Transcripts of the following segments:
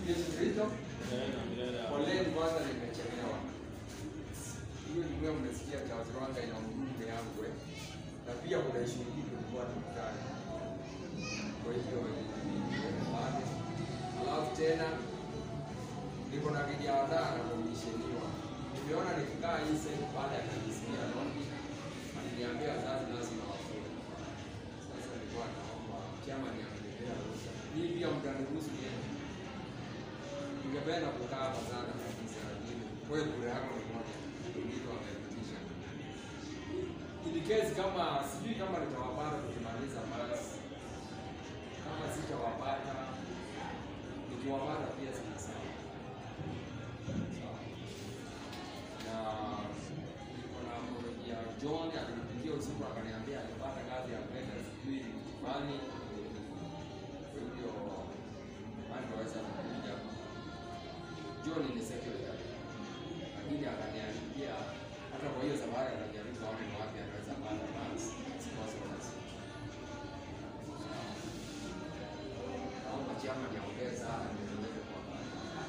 Yesu Kristo. Poleni kwanza, nimechelewa. Hiyo jumuiya mmesikia Charles Rwanga ina ujumbe yangu eh, na pia kuna ishu nyingine tulikuwa tukutane. Kwa hiyo baada alafu tena niko na kijiandaa na komisheniwa. Nimeona nikikaa hii sehemu baada ya kanisikia Robi aliniambia wazazi lazima wafunge. Sasa nilikuwa naomba chama niangalia ruhusa. Hii pia mtaniruhusu niende. Ningependa kukaa hapa sana kabisa, lakini wewe kura yako ni moja, ndio wamerudisha. In case kama sijui kama nitawapata tukimaliza basi, kama sitawapata nikiwapata pia sana sawa. Sawa. Na niko na ya John alinipigia usiku akaniambia alipata kazi ya kwenda sijui fulani, kwa hivyo anaweza kuja John ni secretary, lakini akaniambia hata kwa hiyo safari atajaribu aone ni wapi anaweza pata basi sponsors. Naomba chama niongee sana ndio niweze kuwapata.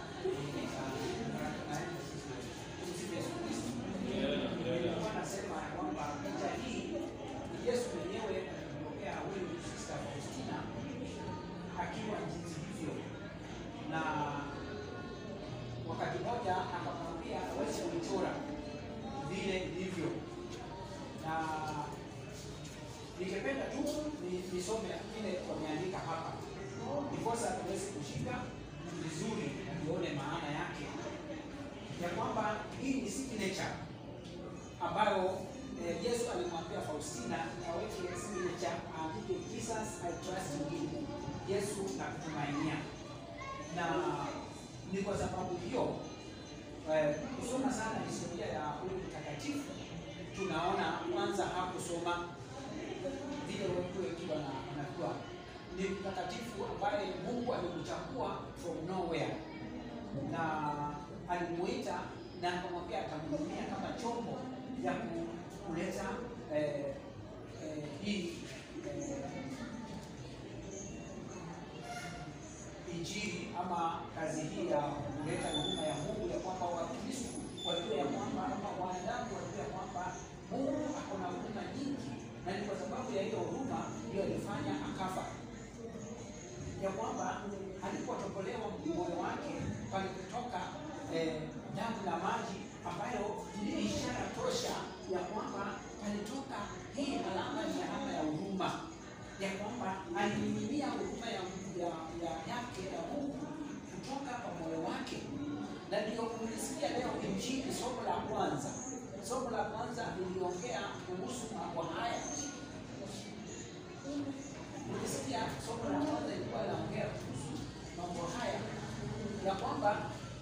Wanasema kwamba picha hii Yesu mwenyewe alimtokea huyu Sister Faustina akiwa jinsi hivyo, na wakati mmoja akamwambia aweze kuchora vile ilivyo, na ningependa tu ni- nisome kile wameandika hapa, ndiposa tuweze kushika vizuri na tuone maana yake ya kwamba hii ni signature ambayo eh, Yesu alimwambia Faustina aweke signature, aandike Jesus I trust in you, Yesu nakutumainia. Na ni kwa sababu hiyo eh, kusoma sana historia ya huyu mtakatifu, tunaona kwanza hakusoma vile watu wengi wana- wanajua ni mtakatifu ambaye Mungu alimchagua from nowhere na alimuita na akamwambia atamhudumia kama chombo ya ku- kuleta eh, eh, hii eh, injili ama kazi hii ya kuleta huduma ya Mungu, ya kwamba Wakristo wajue ya kwamba ama wanadamu wajue ya kwamba Mungu ako na huduma nyingi, na ni kwa sababu ya hiyo huduma ndio alifanya akafa ya kwamba alipotokolewa moyo wake palikutoka eh, damu na maji ambayo ni ishara tosha ya kwamba palitoka hii alama ni alama ya huruma, ya kwamba alimiminia huruma ya, ya, ya yake ya Mungu kutoka kwa moyo wake, na ndio kulisikia leo Injili, somo la kwanza. Somo la kwanza liliongea kuhusu mambo haya Ukisikia somo la kwanza ilikuwa inaongea kuhusu mambo haya ya kwamba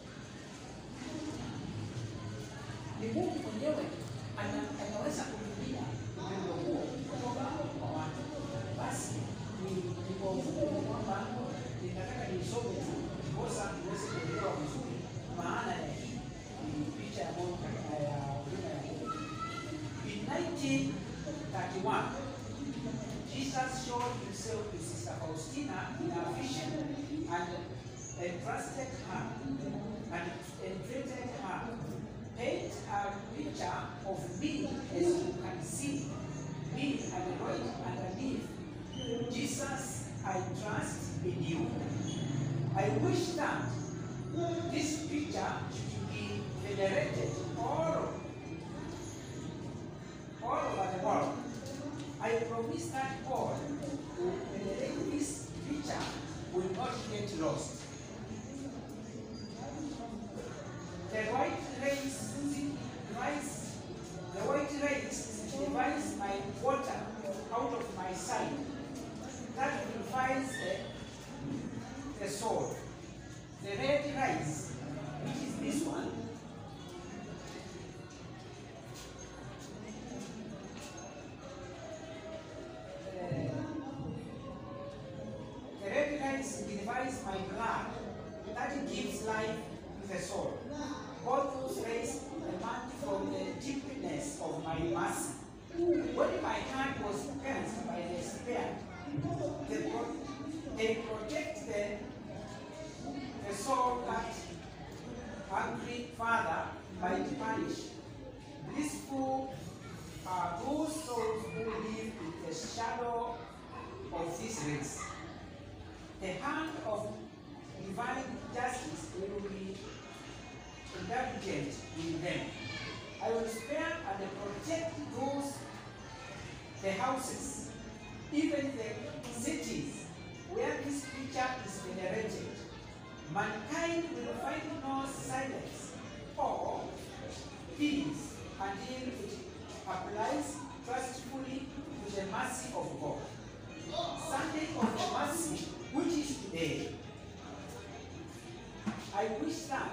ni Mungu mwenyewe ana, anaweza kutumia upendo huo kutoka kwa watu. Basi ni ni kwa ufupi ni kwamba ninataka nisome tu ndiposa niweze kuelewa vizuri maana ya hii ni picha ya Mungu ya huduma ya Mungu. In 1931 Jesus showed himself to Sister Faustina in a vision and entrusted her and entreated her, paint a picture of me as you can see me and right underneath. Jesus, I trust in you. I wish that this picture should be venerated all, all over the world. I promise that God who venerate this picture will not get lost. The white race signifies the white race signifies my water out of my side. That purifies the, the soul. The red rice, which is this one, The red light signifies my blood that gives life to the soul. Both those rays emanate from the deepness of my mercy. When my heart was cleansed by the Spirit, they, pro- they protect the, the soul mankind will find no silence or peace until it applies trustfully to the mercy of God. Sunday of the mercy, which is today. I wish that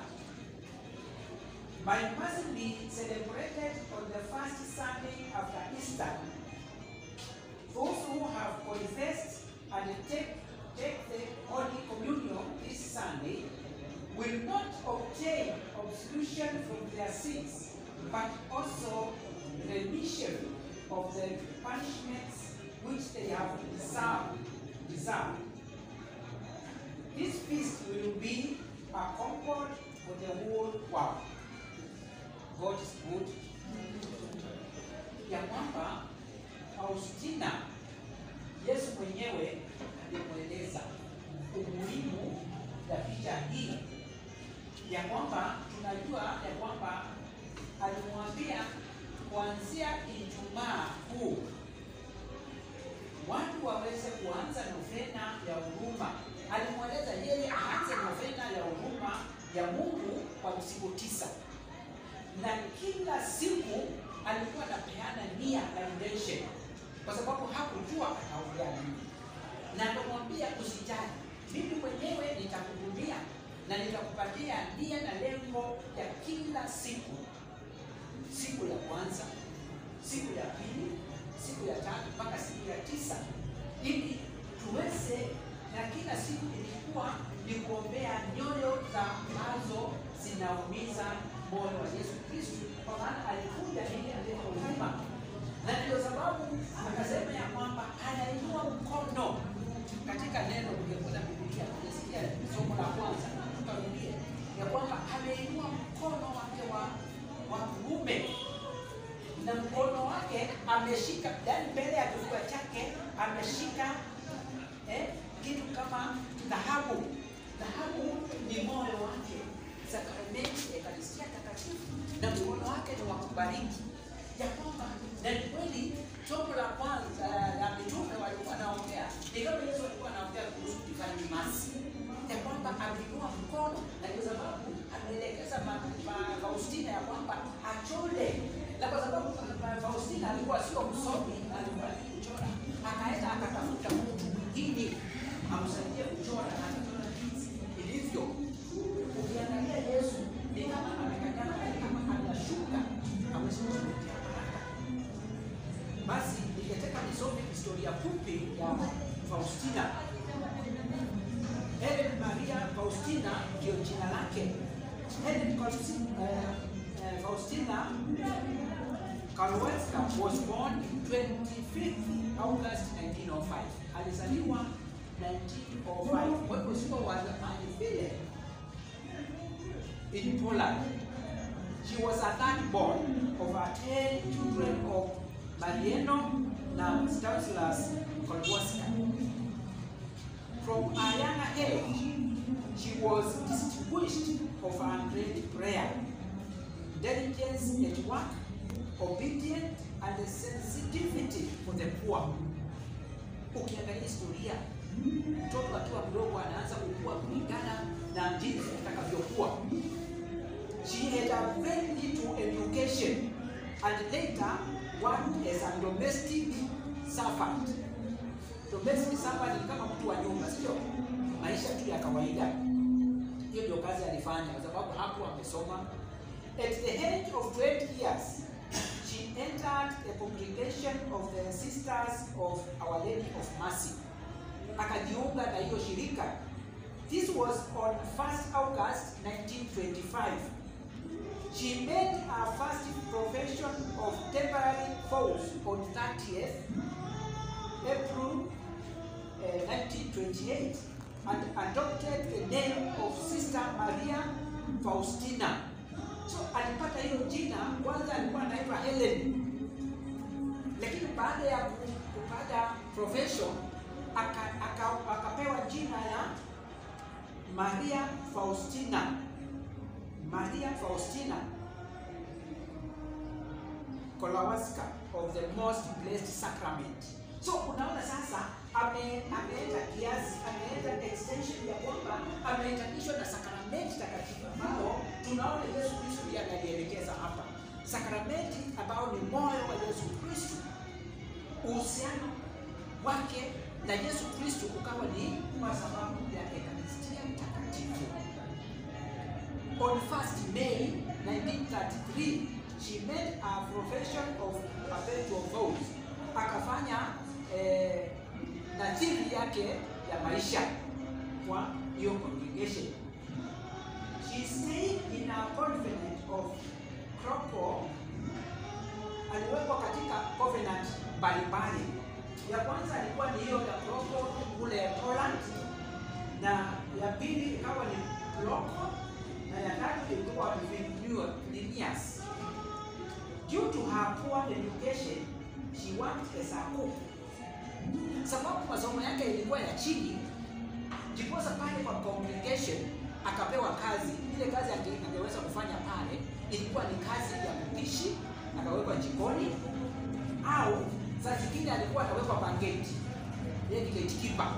my mercy be celebrated on the first Sunday after Easter. Those who have confessed and take, take the Holy Communion this Sunday will not obtain absolution from their sins, but also remission of the punishments which they have deserved. deserved. This feast will be a comfort for the whole world. God is good. Ya kwamba Faustina Yesu mwenyewe alimweleza umuhimu ya picha hii ya kwamba tunajua ya kwamba alimwambia kuanzia Ijumaa kuu watu waweze kuanza novena ya huruma. Alimweleza yeye aanze novena ya huruma ya Mungu kwa siku tisa, na kila siku alikuwa anapeana nia na intention, kwa sababu hakujua ataongea nini, na akamwambia usijali, mimi mwenyewe nitakuhudumia na nitakupatia nia na lengo ya kila siku, siku ya kwanza, siku ya pili, siku ya tatu mpaka siku ya tisa, ili tuweze na kila siku ilikuwa ni kuombea nyoyo za ambazo zinaumiza moyo wa Yesu Kristo, kwa maana alikuja ili alete huruma, na ndio sababu akasema ya kwamba anainua mkono katika neno. Ungekuta Biblia unasikia somo la kwanza, tukarudie ya kwamba ameinua mkono wake wa wa kuume na mkono wake ameshika, yani mbele ya kifua chake ameshika eh, kitu kama dhahabu. Dhahabu ni moyo wake, sakramenti ya Ekaristia Takatifu, na mkono wake ni wa kubariki, ya kwamba na ni kweli. Somo la kwanza la mitume walikuwa wanaongea, ni kama Yesu alikuwa anaongea kuhusu divine mercy, ya kwamba ameinua mkono, na ndio sababu ameelekeza ma- ma- Faustina ya kwamba achole, na kwa sababu ma- Faustina alikuwa sio msomi, alikuwa ni kuchora, akaenda akatafuta mtu mwingine amsaidie kuchora, na akachora jinsi ilivyo. Ukiangalia Yesu ni kama amekanyana, ni kama anashuka, hawezi kuzuia haraka. Basi ningetaka nisome historia fupi ya Faustina. Helen Maria Faustina ndio jina lake. Helen Faustina, uh, uh, Faustina Karwelska was born in 25th August 1905. Alizaliwa 1905. Kwa hivyo sio wa zamani vile. In Poland. She was a third born of her 10 children of Mariano na Stanislas Kolboska. From a younger age, she was distinguished of her great prayer, diligence at work, obedient, and a sensitivity for the poor. Ukiangalia historia, mtoto akiwa mdogo anaanza kukua kulingana na jinsi atakavyokuwa. She had a very little education and later worked as a domestic servant. Domestic servant ni kama mtu wa nyumba, sio maisha tu ya kawaida. Hiyo ndio kazi alifanya, kwa sababu hakuwa amesoma. At the age of 20 years, she entered the congregation of the Sisters of Our Lady of Mercy. Akajiunga na hiyo shirika. This was on 1st August 1925. She made her first profession of temporary vows on 30th April uh, 1928 and adopted the name of Sister Maria Faustina. So alipata hiyo jina, kwanza alikuwa anaitwa Helen, lakini baada ya ku- kupata profession aka, aka, akapewa jina ya Maria Faustina. Maria Faustina Kowalska of the Most Blessed Sacrament. So unaona sasa ame ameenda kiasi, ameenda extension ya kwamba amehitanishwa na sakramenti takatifu ambao tunaona Yesu Kristo ndiye analielekeza hapa, sakramenti ambao ni moyo wa Yesu Kristo. Uhusiano wake na Yesu Kristo ukawa ni kwa sababu ya Ekaristia Takatifu. On 1st May 1933 she made a profession of perpetual vows, akafanya eh, nadhiri yake ya maisha kwa hiyo congregation. She stayed in a convent of Krakow. Aliwekwa katika covenant mbalimbali. Ya kwanza ilikuwa ni hiyo ya Krakow kule Poland, na ya pili ikawa ni Krakow, na ya tatu ilikuwa Vilnius. Due to her poor education, she worked as a cook. Sababu masomo yake ilikuwa ya chini, ndiposa pale kwa congregation akapewa kazi. Ile kazi ange- angeweza kufanya pale ilikuwa ni kazi ya kupishi, akawekwa jikoni, au saa zingine alikuwa anawekwa kwa gate, yeye ni gatekeeper.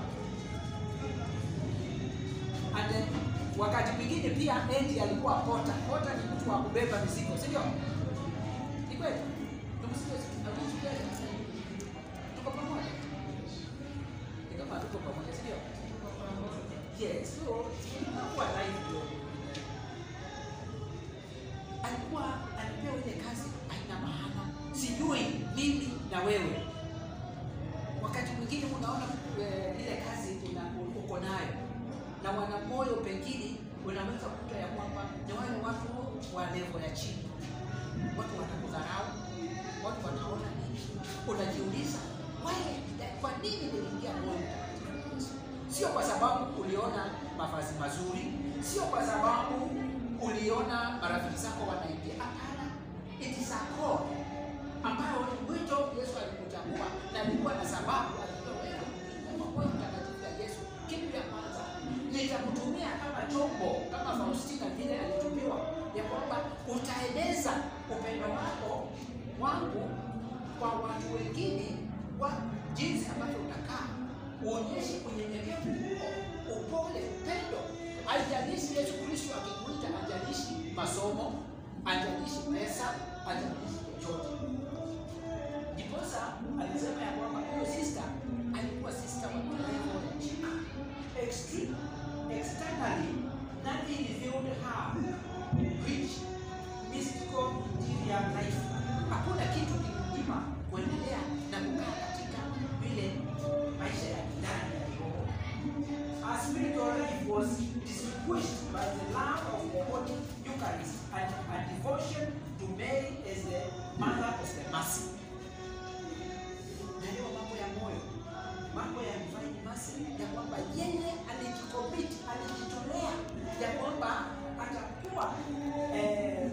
And then, wakati mwingine pia Endi alikuwa pota. Pota ni mtu wa kubeba mizigo, si ndio? Ni kweli? Tumsikie atusikie. Tuko pamoja. Ni kama tuko pamoja, si ndio? Yes, so tunakuwa live ndio. Alikuwa alipewa ile kazi haina maana. Sijui mimi na wewe. Wakati mwingine unaona eh, ile kazi una, uko nayo na wana moyo pengine unaweza kuta ya kwamba ni wale watu wa levo ya chini, watu wanakudharau, watu wanaona nini, unajiuliza wewe, kwa nini niliingia moyo mtakatifu Yesu? Sio kwa sababu uliona mavazi mazuri, sio kwa sababu uliona marafiki zako wanaingia. Hapana, it is a call ambayo ni mwito Yesu alikuchagua na alikuwa na sababu, alijua wewe kama moyo mtakatifu ya Yesu, kitu ya kwanza nitakutumia kama chombo, kama Faustina vile alitumiwa, ya kwamba utaeleza upendo wako wangu kwa watu wengine, kwa jinsi ambavyo utakaa, uonyeshe unyenyekevu huo, upole, upendo. Haijalishi Yesu Kristo akikuita, hajalishi masomo, hajalishi pesa, hajalishi chochote. Ndiposa alisema ya kwamba huyo sister alikuwa sister wa kilevo ya chini extreme, externally, nothing revealed her rich, mystical interior life. Hakuna kitu kilimnyima kuendelea na kukaa katika vile maisha ya ndani ya kiroho. Her spiritual life was distinguished by the love of the Holy Eucharist and a devotion to Mary as the Mother of the Mercy. Ndio mambo ya moyo, mambo ya divine mercy, ya kwamba yeye alijikomit, alijitolea ya kwamba atakuwa eh,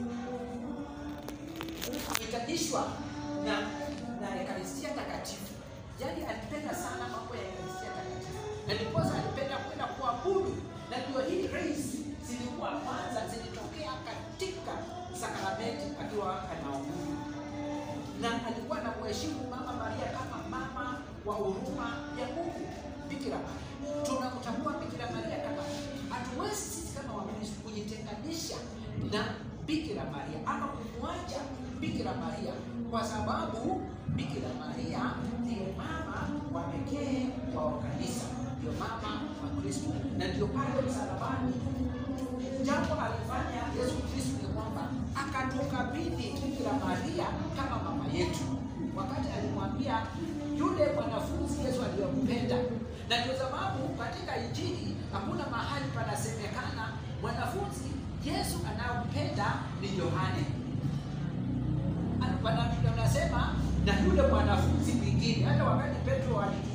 kuhitanishwa na na Ekaristia Takatifu. Yaani alipenda sana mambo ya Ekaristia Takatifu, na ndiposa alipenda kwenda kuabudu, na ndio hii race zilikuwa kwanza zilitokea katika sakramenti akiwa anaabudu na alikuwa na mheshimu Mama Maria kama mama wa huruma ya Mungu, Bikira Maria. Tunamtambua Bikira Maria kama, hatuwezi sisi kama Wakristo kujitenganisha na Bikira Maria ama kumwacha Bikira Maria, kwa sababu Bikira Maria ndiyo mama wa pekee wa kanisa, ndio mama wa Kristo, na ndio pale msalabani jambo alifanya Yesu Kristo ni kwamba akatukabidhi Bikira Maria kama mama yetu, wakati alimwambia yule mwanafunzi Yesu aliyompenda. Na ndio sababu katika Injili hakuna mahali panasemekana mwanafunzi Yesu anayompenda ni Yohane, wanasema na yule mwanafunzi mwingine. Hata wakati Petro ali